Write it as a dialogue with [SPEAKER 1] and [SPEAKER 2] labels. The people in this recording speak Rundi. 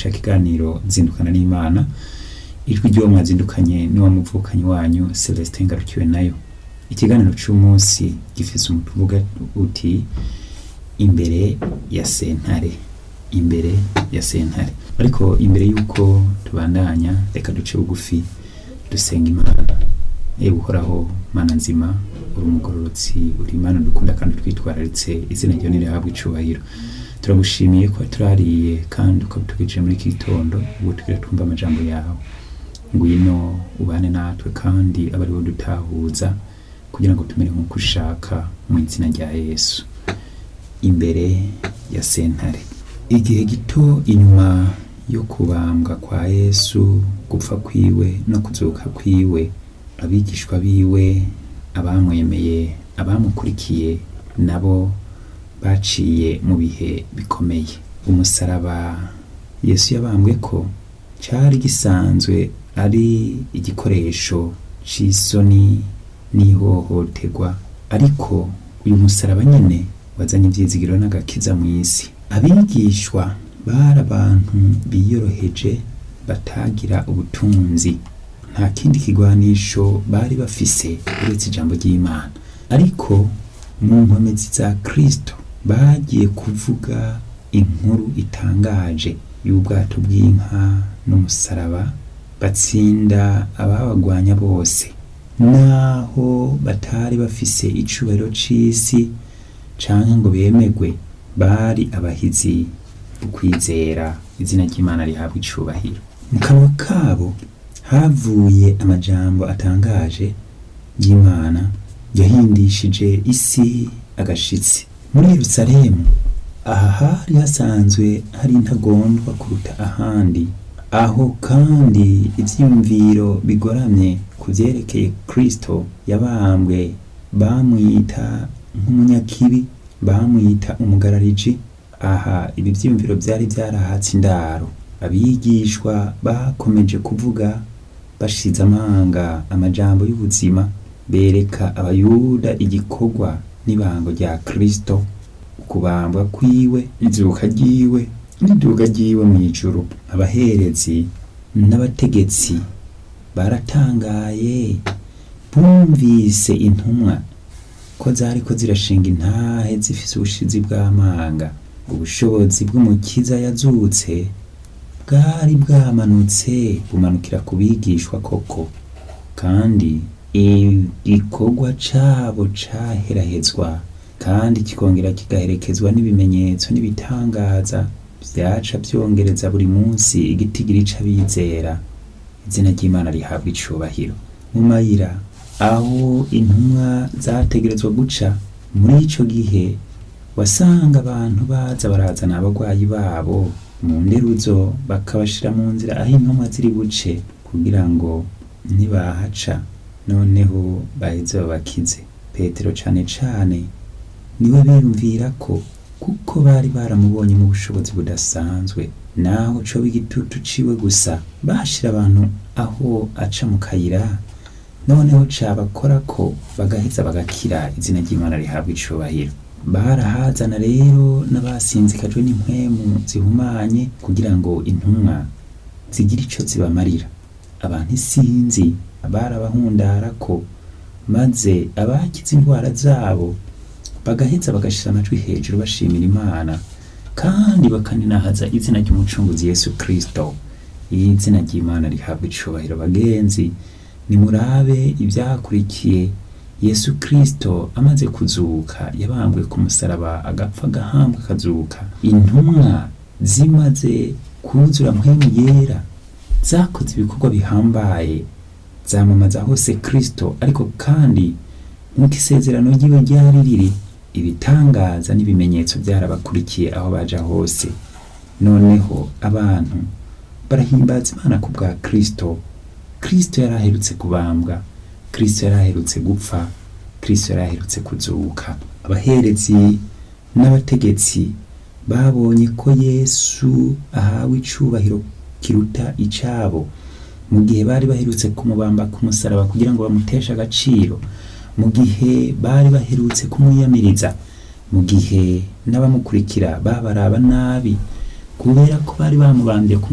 [SPEAKER 1] ca kiganiro zindukana n'imana ijwi ry'uwo mwazindukanye n'uwamuvukanyi wanyu celestin ngarukiwe nayo ikiganiro c'umunsi gifise umutwe uvuga uti imbere ya sentare imbere ya sentare ariko imbere y'uko tubandanya reka duce bugufi dusenga imana ewe uhoraho mana nzima uri umugororotsi uri imana dukunda kandi twitwararitse izina ryawe nirihabwa icubahiro turagushimiye ko turariye kandi ukabitugejeje muri iki gitondo ubu tugira twumva amajambo yawe ngwino ubane natwe kandi abe ariwo dutahuza kugira ngo tumere nk'uko ushaka mu izina rya yesu imbere ya sentare igihe gito inyuma yo kubambwa kwa yesu gupfa kwiwe no kuzuka kwiwe abigishwa biwe abamwemeye abamukurikiye nabo baciye mu bihe bikomeye umusaraba yesu yabambwe ko cyari gisanzwe ari igikoresho c'isoni n'ihohoterwa ariko uyu musaraba nyine wazanye ibyizigiro n'agakiza mu isi abigishwa bari abantu biyoroheje batagira ubutunzi nta kindi kigwanisho bari bafise uretse ijambo ry'imana ariko mu nkomezi za kristo bagiye kuvuga inkuru itangaje y'ubwato bw'inka n'umusaraba batsinda ababagwanya bose naho batari bafise icubahiro c'isi canke ngo bemegwe bari abahizi ukwizera izina ry'imana rihabwa icubahiro mu kanwa kabo havuye amajambo atangaje y'imana yahindishije isi agashitsi muri yerusalemu aha hari hasanzwe hari intagondwa kuruta ahandi aho kandi ivyiyumviro bigoramye ku vyerekeye kristo yabambwe bamwita nk'umunyakibi bamwita umugarariji aha ibi vyiyumviro vyari vyarahatse indaro abigishwa bakomeje kuvuga bashize amanga amajambo y'ubuzima bereka abayuda igikorwa n'ibango rya kristo ukubambwa kwiwe izuka ryiwe n'iduga ryiwe mu ijuru abaherezi n'abategetsi baratangaye bumvise intumwa ko zariko zirashinga intahe zifise ubushizi bw'amanga ubushobozi bw'umukiza yazutse bwari bwamanutse bumanukira ku bigishwa koko kandi igikorwa cabo caherahezwa kandi kikongera kigaherekezwa n'ibimenyetso n'ibitangaza vyaca vyongereza buri munsi igitigiri c'abizera izina ry'imana rihabwa icubahiro mu mayira aho intumwa zategerezwa guca muri ico gihe wasanga abantu baza barazana abagwayi babo mu nderuzo bakabashira mu nzira aho intumwa ziri buce kugira ngo nibahaca noneho baheze babakize petero cane cane niwe biyumvira ko kuko bari baramubonye mu bushobozi budasanzwe naho coba igitutu ciwe gusa bashira abantu aho aca mu kayira noneho cabakora ko bagaheza bagakira izina ry'imana rihabwa icubahiro barahazana rero n'abasinzikajwe n'impwemu zihumanye kugira ngo intumwa zigire ico zibamarira abantu isinzi barabahundara ko maze abakize indwara zabo bagaheza bagashira amajwi hejuru bashimira imana kandi bakaninahaza izina ry'umucunguzi yesu kristo izina ry'imana rihabwa icubahiro bagenzi nimurabe ivyakurikiye yesu kristo amaze kuzuka yabambwe ku musaraba agapfa agahambwa akazuka intumwa zimaze kuzura mpwemu yera zakoze ibikorwa bihambaye zamamaza hose kristo ariko kandi nk'uko isezerano ryiwe ryari riri ibitangaza n'ibimenyetso byarabakurikiye aho baja hose noneho abantu barahimbaza imana ku bwa kristo kristo yari aherutse kubambwa kristo yari aherutse gupfa kristo yari aherutse kuzuka abaherezi n'abategetsi babonye ko yesu ahawe icubahiro kiruta icabo mu gihe bari baherutse kumubamba ku musaraba kugira ngo bamuteshe agaciro mu gihe bari baherutse kumwiyamiriza mu gihe n'abamukurikira babaraba nabi kubera ko bari bamubambye ku